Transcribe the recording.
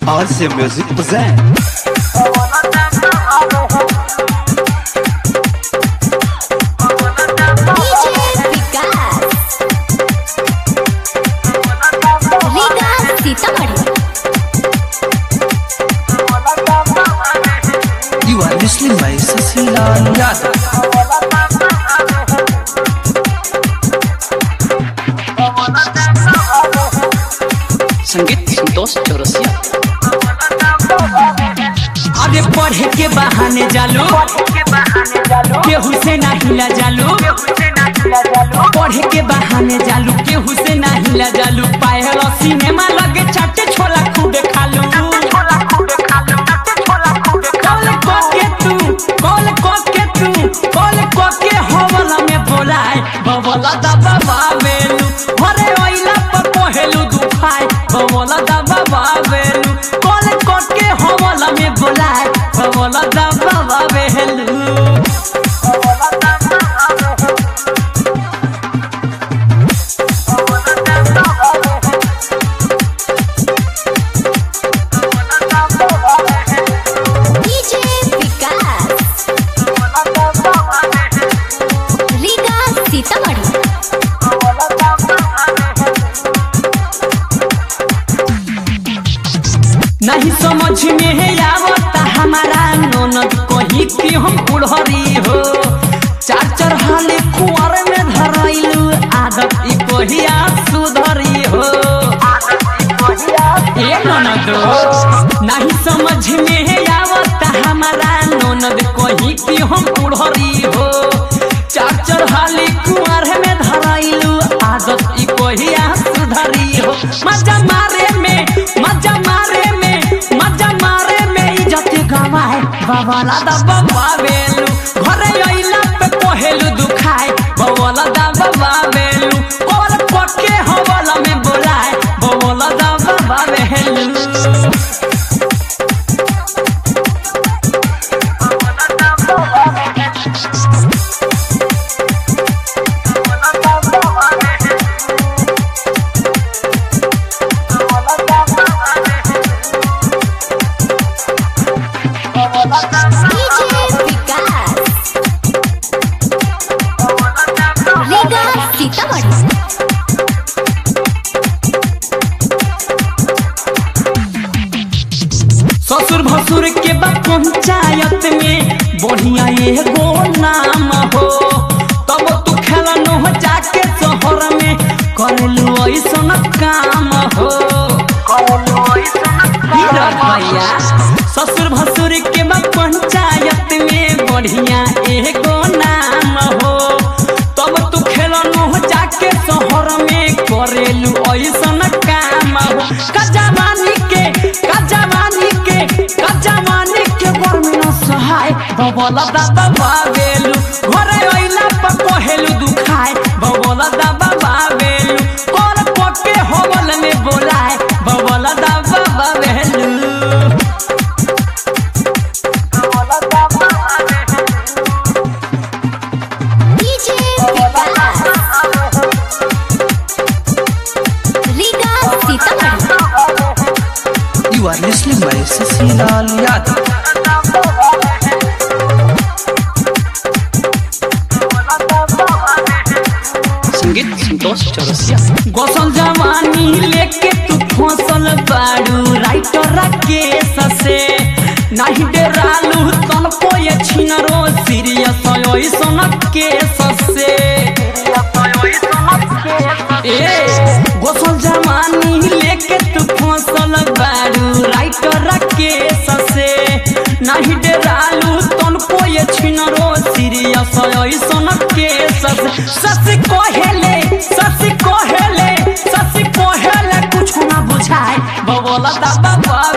RC Music present. DJ Vikas Riga Sitamarhi You are listening by Sasilal Yadav. संगीत संतोष चौरसिया अरे पढ़े के बहाने जालो केहू से ना हिला जालो पढ़े के बहाने जालू केहू से ना हिला जालू पायल सिनेमा लगे चाटे छोला खूबे खालू कॉल के तू कॉल के तू कॉल के हवला में बोलाए बवला दबा बावेलू हरे ओइला पर पहेलू दुखाए बवला दबा बावेलू कॉल के हवला में बोलाए बवला दबा बावेलू डीजे विकास रीगा सीतामढ़ी नहीं समझ में है आवता हमारा ननद कही कि हम बुढ़री हो चार चार हाले कुआर में धरैलू आदत ई कहिया सुधरी हो ए ननद नहीं समझ में है आवता हमारा ननद कही कि हम बुढ़री हो चार चार हाले कुआर में धरैलू आदत ई कहिया सुधरी हो मजा मारे में मजा मारे में मजा मारे में इज्जत गवाए बाबाला दा बाबा बेलू घरे अइला पे पहेलू दुखाए बाबाला दा बाबा बेलू और पक्के हवाला में बोलाए बाबाला दा बाबा बेलू डीजे विकास रीगा सीतामढ़ी ससुर भसुर के बा पंचायत में बढ़िया एगो नाम हो तब तू खेलन हो जाके शहर में करलू ऐसन काम हो हीरा भैया ससुर भसुर के बा पंचायत में बढ़िया एगो नाम हो तब तू खेलन हो जाके शहर में करेलू ऐसन काम हो कजवानी के कजवानी के कजवानी के गर्मी न सहाय बबला दादा बाबेलू घरे अइला पर कहेलू दुखाए बबला दादा बाबेलू कर पके होवल में बोलाए बबला दादा बाबेलू DJ Vikas Riga Sitamarhi You are listening by Sasilal Yadav. संगीत संतोष चौरसिया गोसल जवानी लेके तू फसल बाड़ू राइटर केस से नहीं डेरालू तन कोई छिनरो सीरियस ऐसन केस से ए गोसल जवानी लेके तू फसल बाड़ू राइटर केस से नहीं डेरालू तन कोई छिनरो सीरियस ऐसन केस से सस कहेले सस कहेले सस कहेले कुछ ना बुझाए बबला दादा